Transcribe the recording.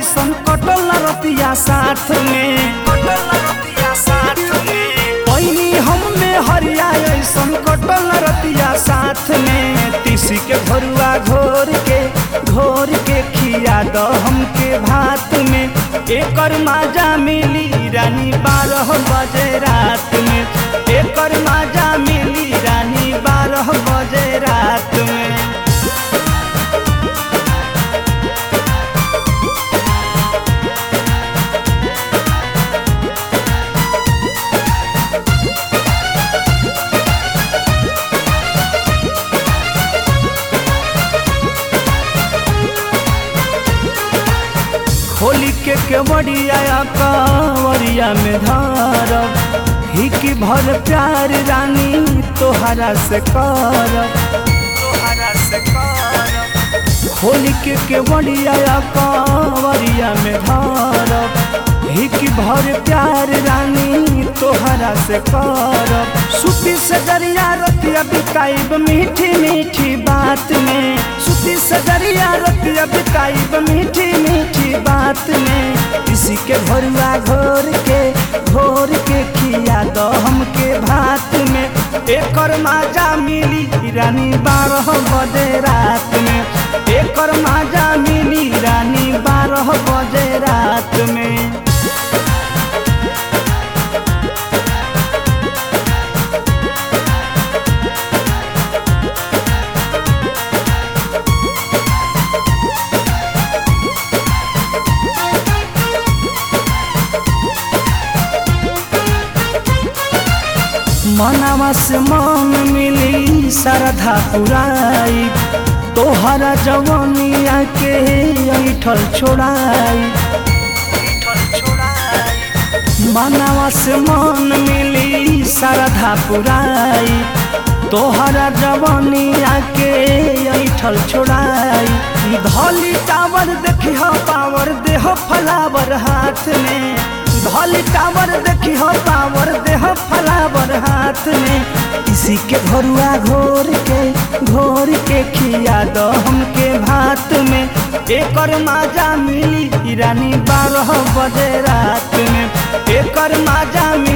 ऐसन कटल न रतिया साथ में कटल न रतिया साथ में पहिनी हम में हरिया ऐसन कटल न रतिया साथ में तीसी के भरुआ घोर के घोर के खिया द हमके भात में एकर माजा मिली रानी बारह बजे रात में एकर माजा मिली रानी बारह बजे रात में होली के केवड़िया कांवरिया में धारब हिकी भर प्यार रानी तोहरा से करब तोहरा से करब होली के केवड़िया कांवरिया में धारब हिकी भर प्यार रानी तोहरा से करब सुती से दरिया रतिया बिताइब मीठी मीठी बात में सुती से दरिया रतिया बिताइब मीठी मीठी बात में इसी के भरुआ घोर के घोर के खिया दो हमके भात में एकर माजा मिली रानी बारह बजे रात में एकर माजा मिली रानी बारह बजे रात में मनवा से मन मिली श्रद्धा पुराई तोहरा जवनिया के ऐठल छोड़ाई मनवा से मन मिली श्रद्धा पुराई तोहरा जवनिया के ऐठल छोड़ाई धली टावर देखी पावर देह फलावर हाथ में धली टावर देखी हो पावर देह फलावर हाथ में इसी के भरुआ घोर के घोर के खिया दो हमके भात में एकर माजा मिली रानी बारह बजे रात में एकर माजा